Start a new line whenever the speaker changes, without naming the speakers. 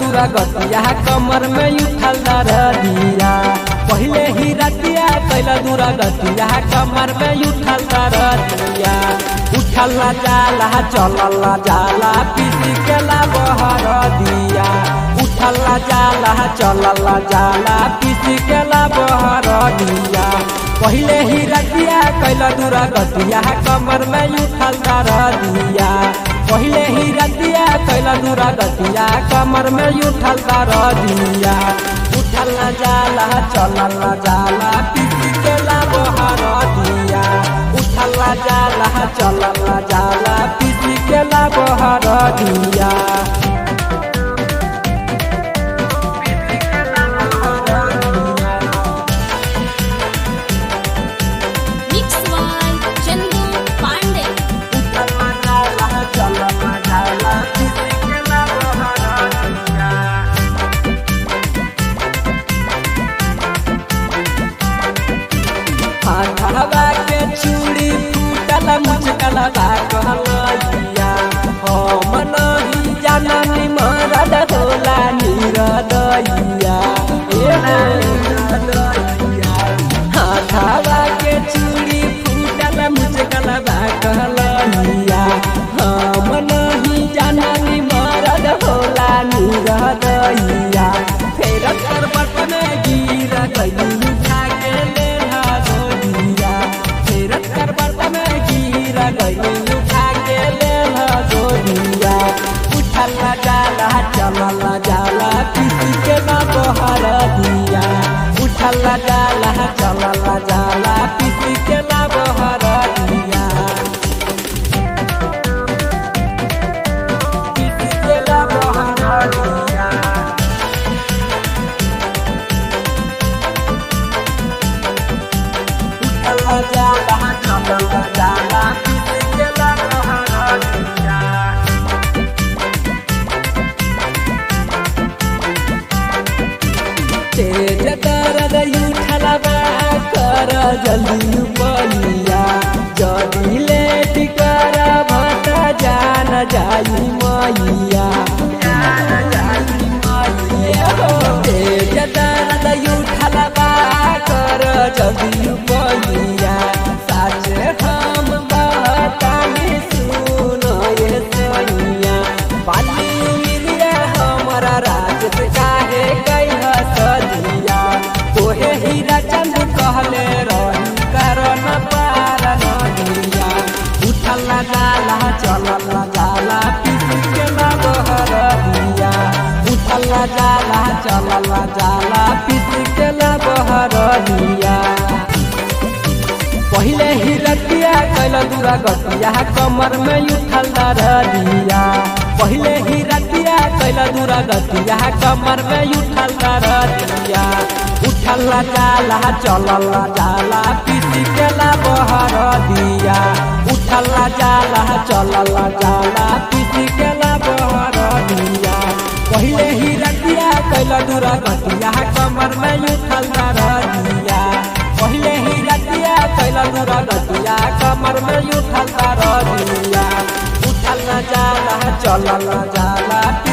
दूरा गतिया कमर में उठल दरदिया पहले ही रतिया कैला दूरा गतिया कमर में उठल दरदिया उठल ना जाला चलल ना जाला पीसी के ला बहर दिया उठल ना जाला चलल ना जाला पीसी के ला बहर दिया पहले ही रतिया कैला दूरा गतिया कमर में उठल दरदिया पहले ही रतिया कैला दूरा गतिया कमर में उठल दरदिया उठल ना जाला चलल ना जाला पीसी के ला बहर दिया उठल ना जाला चलल ना जाला पीसी के ला बहर दिया
Mix by Chandu Pandey.
उठल ना जाला चलल ना जाला पीसी के ला बहर दिया हाथवा के चूड़ी फूटल मुचकल बा कहलैया हम नहीं जाननी मरद होला निरदैया हाथवा के चूड़ी फूटल मुचकल बा कहलैया हम नहीं जाननी मरद होला निरदैया फेर करबट में गिर गई उठा के लेना गोदिया फेर करबट में गिर गई उठा के लेना गोदिया उठल ना जाला चलल ना जाला किसी के ना बहर दिया उठल ना जाला चलल ना जाला किसी के ना बहर दिया किसी के ना बहर दिया उठल जाला चलल जाला किसी के ला बहर दिया तेज दर्द उठल बा कर जल्दी बलिया जदी लेट कर भट जान जाई मैया तेज दर्द उठल बा कर जल्दी बलिया साचे हम बहतानी सुन ये सैया पाली मिलिया हमारा राज काहे कई सदिया तोहे हीरा चंद कहले रही करन पार नदिया उठल ना जाला चलल ना जाला पीसी के ना बहर दिया उठल ना जाला चलल ना जाला पीसी के ना बहर दिया पहले ही रतिया कैला दूरा गतिया कमर में उठल दरदिया पहले ही रतिया कैला दूरा गतिया कमर में उठल दरदिया उठल ना जाला चलल ना जाला पीसी के ला बहर दिया उठल ना जाला चलल ना जाला पीसी के ला बहर दिया पहले ही रतिया कैला दूरा गतिया कमर में उठल दरदिया पहले ही रतिया कैला दूरा गतिया कमर में उठल दरदिया उठल न जाला चलल न जाला